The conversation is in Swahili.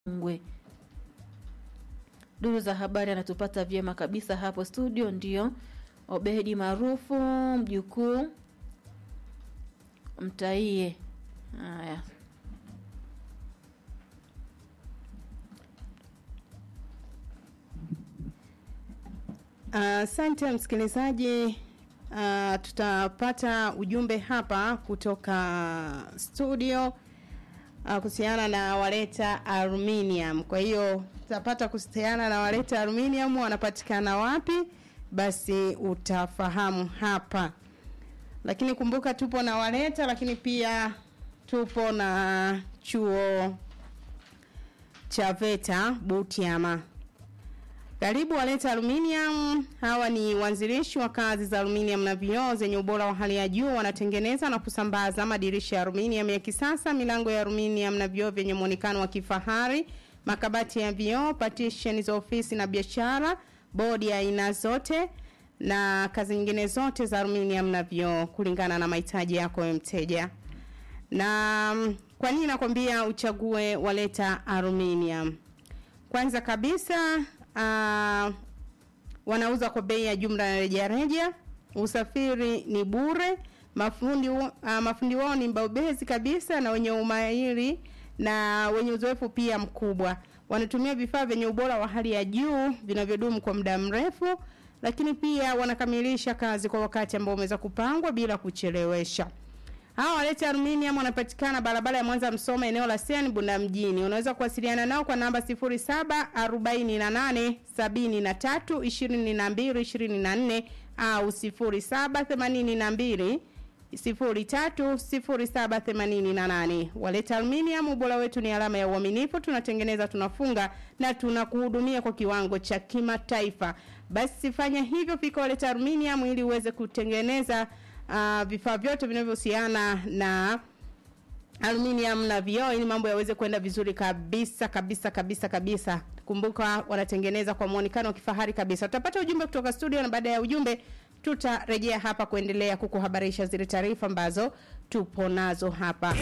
Ngwe. Duru za habari anatupata vyema kabisa hapo studio, ndio Obedi maarufu mjukuu Mtaie. Haya, Asante uh, msikilizaji. Uh, tutapata ujumbe hapa kutoka studio uh, kuhusiana na waleta aluminium. Kwa hiyo tutapata kuhusiana na waleta aluminium wanapatikana wapi, basi utafahamu hapa. Lakini kumbuka tupo na waleta, lakini pia tupo na chuo cha VETA Butiama. Karibu waleta aluminium. Hawa ni wanzilishi wa kazi za aluminium na vioo zenye ubora wa hali ya juu. Wanatengeneza na kusambaza madirisha ya aluminium ya kisasa, milango ya aluminium na vioo vyenye muonekano wa kifahari, makabati ya vioo, partition za ofisi na biashara, bodi ya aina zote na kazi nyingine zote za aluminium na vioo kulingana na mahitaji yako wewe mteja. Na kwa nini nakwambia uchague waleta aluminium? Kwanza kabisa uh, wanauza kwa bei ya jumla na rejareja. Usafiri ni bure. Mafundi uh, mafundi wao ni mbobezi kabisa na wenye umahiri na wenye uzoefu pia mkubwa. Wanatumia vifaa vyenye ubora wa hali ya juu vinavyodumu kwa muda mrefu, lakini pia wanakamilisha kazi kwa wakati ambao umeweza kupangwa bila kuchelewesha. Hawa waleta aluminium wanapatikana barabara ya Mwanza Msoma eneo la Siani Bunda mjini. Unaweza kuwasiliana nao kwa namba 0748 73 22 24 au 0782 030788. Waleta aluminium, ubora wetu ni alama ya uaminifu. Tunatengeneza, tunafunga na tunakuhudumia kwa kiwango cha kimataifa. Basi fanya hivyo, fika Waleta aluminium ili uweze kutengeneza uh, vifaa vyote vinavyohusiana na aluminium na vioo ili mambo yaweze kwenda vizuri kabisa kabisa kabisa kabisa. Kumbuka wanatengeneza kwa muonekano wa kifahari kabisa. Tutapata ujumbe kutoka studio na baada ya ujumbe tutarejea hapa kuendelea kukuhabarisha zile taarifa ambazo tupo nazo hapa.